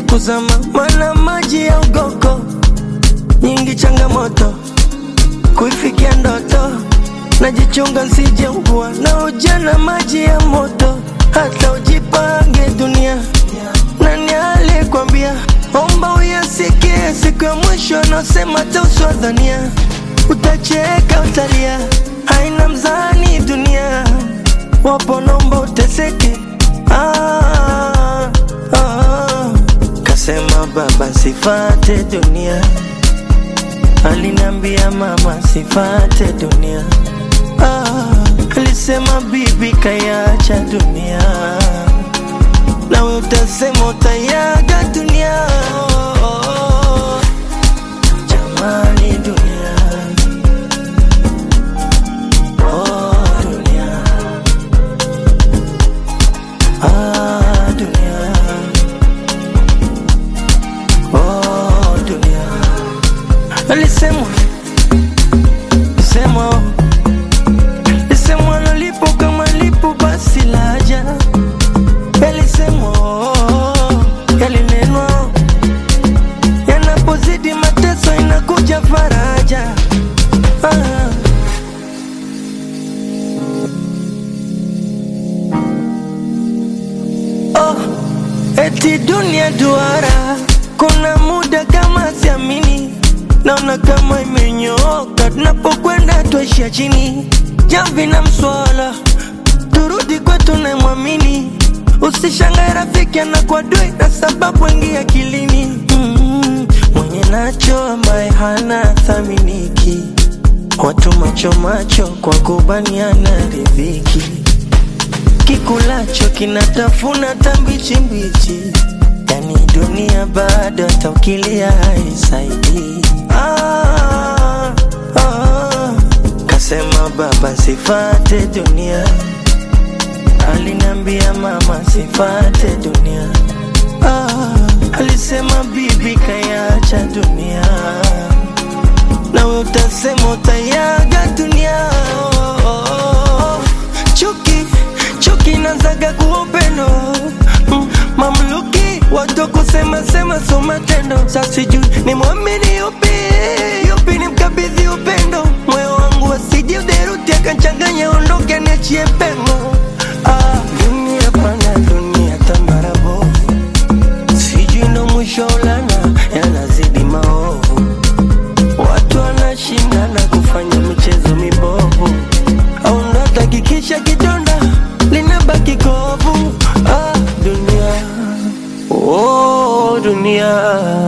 kuzama, mana maji ya ugoko nyingi, changamoto kuifikia ndoto, najichunga nsije ugua na ujana, maji ya moto, hata ujipange dunia. Nani alikwambia? Omba uyasikie, siku ya mwisho anaosema tauswadhania, utacheka utalia, haina mzani dunia, wapo nomba uteseke. Ah, ah, kasema baba sifate dunia, alinambia mama sifate dunia. Ah, alisema bibi kayacha dunia, nawe utasema utayaga dunia. Jamani dunia, oh dunia, ah dunia, oh dunia. Alisemwa, semwa, lisemwa lolipo kama lipo basi laja, yalisemwa, yalinenwa, yanapozidi mateso inakuja faraja. Ah. Oh, eti dunia duara, kuna muda kama siamini, naona kama imenyooka, tunapokwenda tuishia chini, jamvi na mswala, turudi kwetu na mwamini, usishangae rafiki anakuwa dui na sababu ingia akilini. Mm, mwenye nacho ambaye hana thaminiki, watu macho macho kwa kubaniana riziki kikulacho kinatafuna tambichi mbichi, yani dunia bado hata ukilia haisaidii. Ah, ah, kasema baba sifate dunia, alinambia mama sifate dunia. Ah, alisema bibi kayacha dunia, nawe utasema utayaga dunia. Oh, oh, oh. Chuki chuki nazaga kuwa upendo mm, mamluki watu kusema sema so matendo. Sasa sijui ni mwamini yupi yupi ni mkabidhi upendo, moyo wangu asije uderuti akachanganya, ondoke niachie pengo. Ah, dunia pana dunia tambarabo, sijui ndo mwisho ulana yanazidi maovu, watu wanashindana kufanya michezo mibovu, au ndo atakikisha kidonda linabaki kovu. Ah, dunia oh, dunia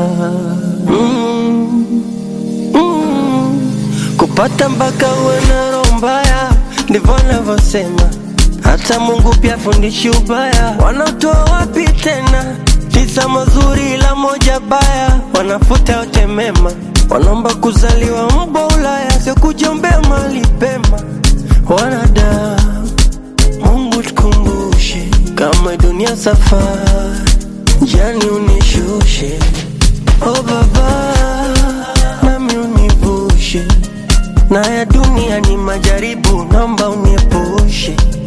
mm, mm. kupata mpaka uwe na roho mbaya, ndivyo wanavyosema. Hata Mungu pia fundishi ubaya, wanatoa wapi tena? Tisa mazuri ila moja baya, wanafuta yote mema, wanaomba kuzaliwa mbwa Ulaya, sio kujiombea mali pema. Wanadamu Mungu tukumbushe, kama dunia safari, jani unishushe. Oh Baba, nami univushe, na ya dunia ni majaribu, naomba uniepushe.